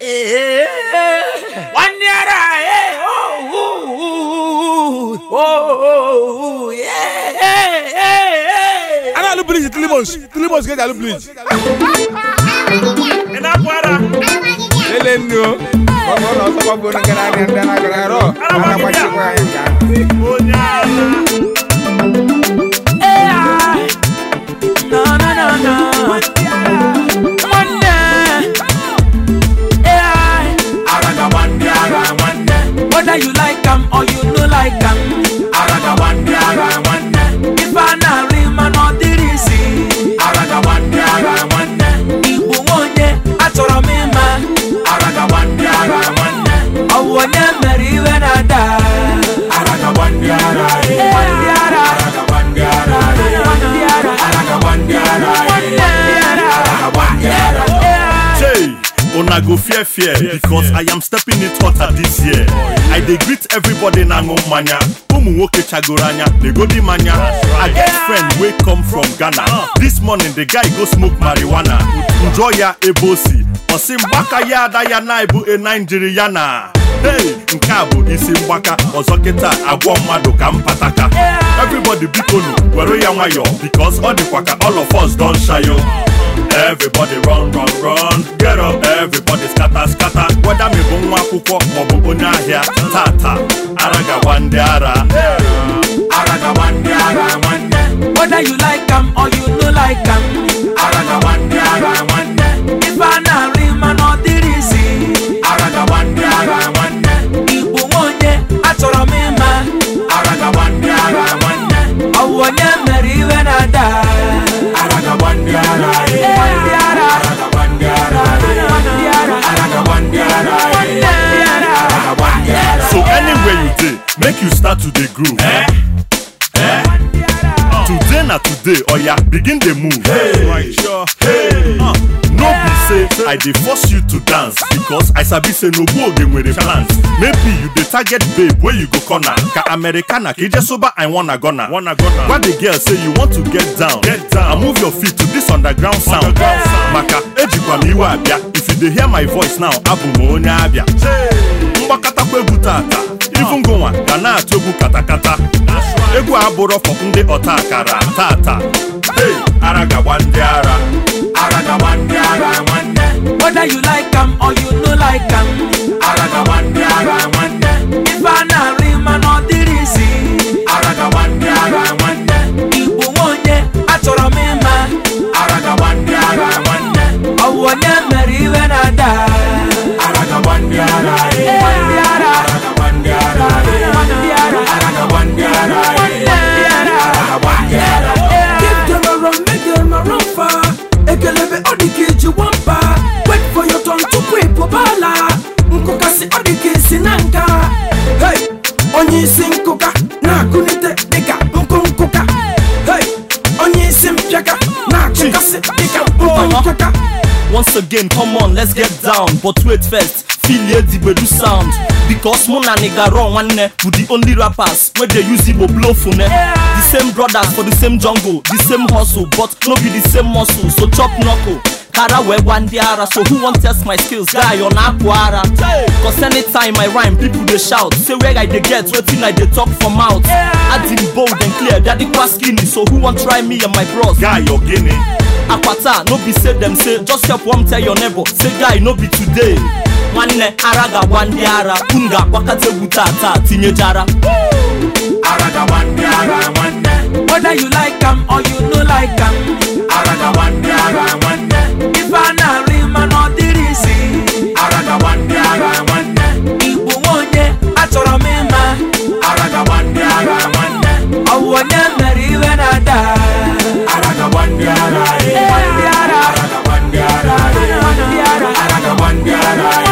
One naira, eh, oh, ooh, ooh, oh, ooh, yeah, eh, eh, eh. a na-alụ blij tlimos tlimos ka eji alụ blij Ị na-apụ ara? Lele nnu o. Ọ bụ na ọsọ gbagbo nke na-arịa ndị na-agara arụ. A na-agbachikwa anyị nke ahụ. Onye ala. Eh, ah. No, no, no, no. Nwanne. Eh, ah. Araga wande ara wande, Whether you like am or you no like am, araga wande ara wande, if I na rima no dirisi, araga wande ara wande, Igbo onye achọrọ m ịma, araga wande ara wande, ọ bụ onye mere iwe na-ada. araga wande ara e, Nwanne ara, araga wande ara e, nwanne ara, araga wande ara e, nwanne ara, araga wande ara. eh, Hey, una go fear fear because I am stepping it hotter this year. I dey greet everybody na ṅụ mmanya. Ụmụ nwoke chagoro anya, negodi mmanya. I get friend wey come from Ghana. This morning the guy go smoke marijuana. Njọ ya ebe o si. Ọ sị mgbaka ya ada ya na ebu e Naijirịana. Hey, nke a bụ isi mgbaka ọzọ kịta agwọ mmadụ ka mpataka. Everybody biko nu were ya nwayọọ because ọ dịkwa ka all of us don shayo. Everybody run run run get up everybody scatter scatter whether me bụ nwa akwụkwọ maọbụ onye ahịa tata ara gawa ndị ara Araga wande ara wande, whether you like am or you no like am, araga wande ara wande, if I na rima no dirisi, araga wande ara wande, Igbo onye achọrọ m ịma, araga wande ara wande, ọ bụ onye mere iwe na-ada. araga wande ara e, Nwanne ara, araga wande ara e, nwanne ara, araga wande ara e, nwanne ara. araga wande ara. so anywhere you dey make you start to dey groove Eh? Eh? today na today oya begin dey move right sure Uh, no be say i dey force you to dance because i sabi say n'ogbu oge nwere plans maybe you dey target babe wey you go corner ka americana ka ije soba i wanna gonna gwa the girl say you want to get down get down and move your feet to this underground sound maka ejikwa m iwe abịa if you dey hear my voice now abụ m onye abịa mgbakatakwa egwu tata ivu ngụnwa ga na-atụ egwu katakata egwu a bụrụ fọ ndị ọta akara tata hey, ara gagba ndị ara Araga wande ara wande, Whether you like am or you no like am, araga wande ara wande, if I na rima no dirisi, araga wande ara wande, Igbo onye achọrọ m ịma, araga wande ara wande, ọ bụ onye mere iwe na-ada. araga wande ara e, Nwanne ara, araga wande ara e, nwanne ara, araga wande ara e, nwanne ara. araga wande ara. Give them a run, make them a run far. Ekelebe odike ji wampa. Wait for your turn to creep obala. Nkụkasị odike si na nka. Hey, onye isi nkụka na-akụnite dịka nkụ nkụka. Hey, onye isi mpịaka na-akụkasị dịka nkụ nkụka. Once again, come on, let's get down. But wait first, feel ye the bedu sound. Because Mona nigga run one with the only rappers where they use Igbo blow for ne. The same brothers for the same jungle, the same hustle, but no be the same muscle. So chop knuckle. Kara we one diara, so who want test my skills? Guy on aquara. Cause anytime I rhyme, people they shout. Say where I they get, waiting I they talk for mouth. Adding bold and clear, daddy quite skinny. So who want try me and my bros? guy ogene akwata no be say dem say just help one tell your neighbor say guy no be today nwanne ara ga-agwa ndị ara unu ga-agbakọta egwu tata tinyejara Araga wande ara wande, Whether you like am or you no like am, araga wande ara wande, if I na rima no dirisi, araga wande ara wande, Igbo onye achọrọ m ịma, araga wande ara wande, ọ bụ onye mere iwe na-ada. araga wande ara e, Nwanne ara, araga wande ara e, nwanne ara, araga wande ara e,